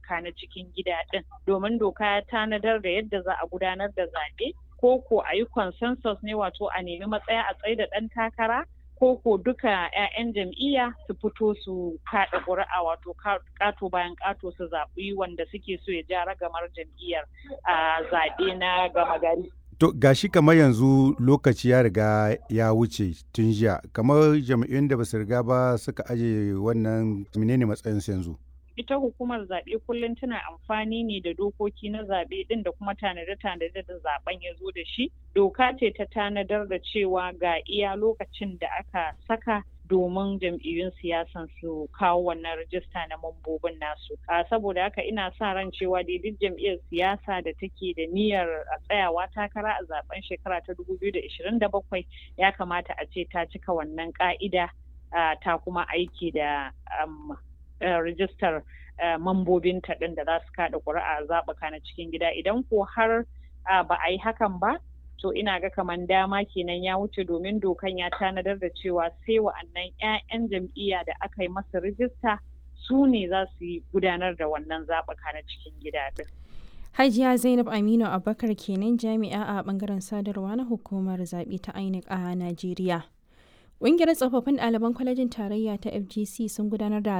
zaɓuka na cikin gida ɗin domin doka ya tanadar da yadda za a gudanar da zaɓe ko ko a yi consensus ne wato a nemi matsaya a tsaye da ɗan takara ko ko duka 'ya'yan jam'iyya su fito su kaɗa ƙuri'a wato ƙato bayan ƙato su zaɓi wanda suke so ya ja ragamar jam'iyyar a zaɓe na gama gari. To gashi kamar yanzu lokaci ya riga ya wuce tun jiya kamar jam'iyyun da basu riga ba suka aje wannan menene matsayinsu yanzu? ita hukumar zaɓe kullum tana amfani ne da dokoki na zaɓe ɗin da kuma tanade-tanade da zaɓen ya zo da shi doka ce ta tanadar da cewa ga iya lokacin da aka saka domin jam'iyyun siyasan su kawo wannan rajista na mambobin nasu saboda haka ina sa ran cewa dai duk jam'iyyar siyasa da take da niyyar a tsayawa takara a zaben shekara ta 2027 ya kamata a ce ta cika wannan ka'ida ta kuma aiki da rijistar mambobinta ɗin da za su kaɗa ƙuri'a zaɓuka na cikin gida idan ko har ba a yi hakan ba to ina ga kaman dama kenan ya wuce domin dokan ya tanadar da cewa sai wa'annan 'ya'yan jam'iyya da aka yi masa rijista su ne za su yi gudanar da wannan zaɓuka na cikin gida ɗin. Hajiya Zainab Aminu Abubakar kenan jami'a a bangaren sadarwa na hukumar zaɓe ta INEC a Najeriya. Ƙungiyar tsofaffin ɗaliban kwalejin tarayya ta FGC sun gudanar da